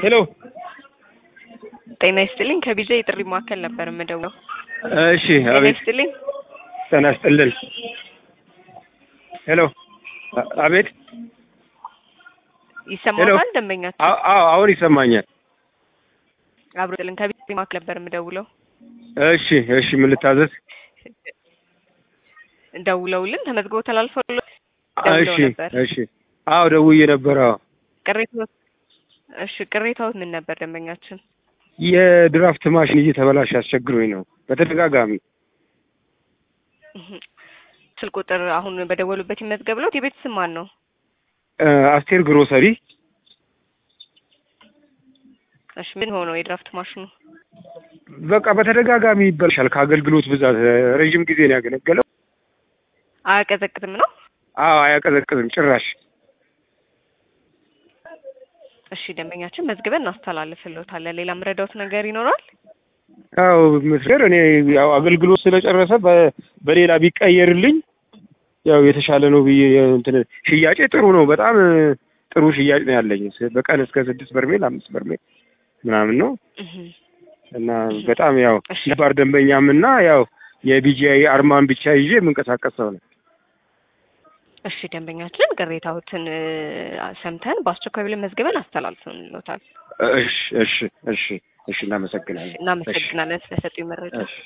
ሄሎ ጤና ይስጥልኝ። ከቢጃ የጥሪ ማዕከል ነበር የምደውለው። እሺ፣ ጤና አቤት። ይስጥልኝ። ጤና ይስጥልን። ሄሎ አ- አቤት። ይሰማታል? ደንበኛችን አዎ፣ አዎ፣ አሁን ይሰማኛል። አብሮ ጥልን ከቢጃ የጥሪ ማዕከል ነበር የምደውለው። እሺ፣ እሺ፣ ምን ልታዘዝ? ደውለውልን ተመዝግበው ተላልፈው ደውለው እሺ፣ ነበር። እሺ። አዎ፣ ደውዬ ነበር። አዎ፣ ቅሬታው እሺ፣ ቅሬታው ምን ነበር ደንበኛችን? የድራፍት ማሽን እየተበላሽ አስቸግሮኝ ነው በተደጋጋሚ። እህ፣ ስልክ ቁጥር አሁን በደወሉበት ይመዝገብለት። የቤት ስም ማን ነው? እ፣ አስቴር ግሮሰሪ። እሺ፣ ምን ሆነው የድራፍት ማሽኑ? በቃ በተደጋጋሚ ይበላሻል ከአገልግሎት ብዛት። ረዥም ጊዜ ነው ያገለገለው። አያቀዘቅዝም ነው? አዎ፣ አያቀዘቅዝም ጭራሽ። እሺ፣ ደንበኛችን መዝግበን እናስተላልፍልዎታለን። ሌላ ምረዳውት ነገር ይኖራል? ያው ምስር እኔ ያው አገልግሎት ስለጨረሰ በ- በሌላ ቢቀየርልኝ ያው የተሻለ ነው ብዬ እንትን ሽያጬ ጥሩ ነው። በጣም ጥሩ ሽያጭ ነው ያለኝ። በቀን እስከ ስድስት በርሜል አምስት በርሜል ምናምን ነው እህ፣ እና በጣም ያው እሺ። ነባር ደንበኛም እና ያው የቢጂአይ አርማን ብቻ ይዤ የምንቀሳቀስ ሰው ነው። እሺ ደንበኛችን ቅሬታዎትን እ፣ ሰምተን በአስቸኳይ ብለን መዝግበን አስተላልፈንልዎታል። እሺ እሺ እሺ እሺ እናመሰግናለን። እናመሰግናለን ስለሰጡኝ መረጃ። እሺ